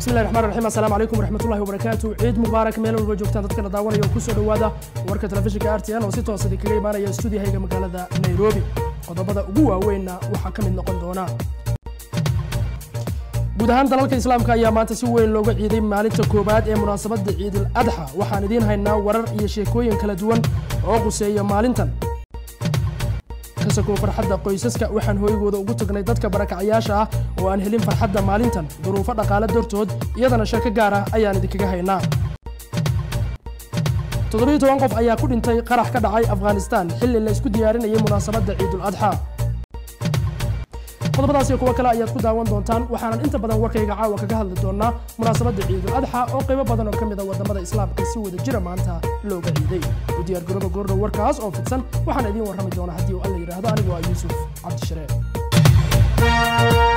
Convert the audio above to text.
bismillahi raxmaan raxiim assalaamu calaykum waraxmatullahi wabarakaatu ciid mubaarak meel walba joogtaan dadkana daawanaya oo kusoo dhowaada warka telefishinka r t n oo si toos idinkaga imaanaya stuudiyahayga magaalada nairobi qodobada ugu waaweynna waxaa ka mid noqon doona guud ahaan dalalka islaamka ayaa maanta si weyn looga ciiday maalinta koowaad ee munaasabadda ciidul adxa waxaan idiin haynaa warar iyo sheekooyin kala duwan oo quseeya maalintan kasakow farxadda qoysaska waxaan hooygooda ugu tagnay dadka barakacayaasha ah oo aan helin farxadda maalintan duruufo dhaqaale dartood iyadana sheeko gaar ah ayaan idinkaga haynaa toddobiyo toban qof ayaa ku dhintay qarax ka dhacay afghanistan xilli la isku diyaarinayay munaasabadda ciidul adxa qodobadaas iyo kuwo kale ayaad ku daawan doontaan waxaanan inta badan warkayga caawa kaga hadli doonaa munaasabadda ciidul adxa oo qaybo badan oo ka mid a waddamada islaamka si wada jira maanta looga ciiday u diyaar garooba goordhow warkaas oo fidsan waxaan idiin warrami doonaa haddii uu alla yidhaahdo anigoo ah yuusuf cabdisharee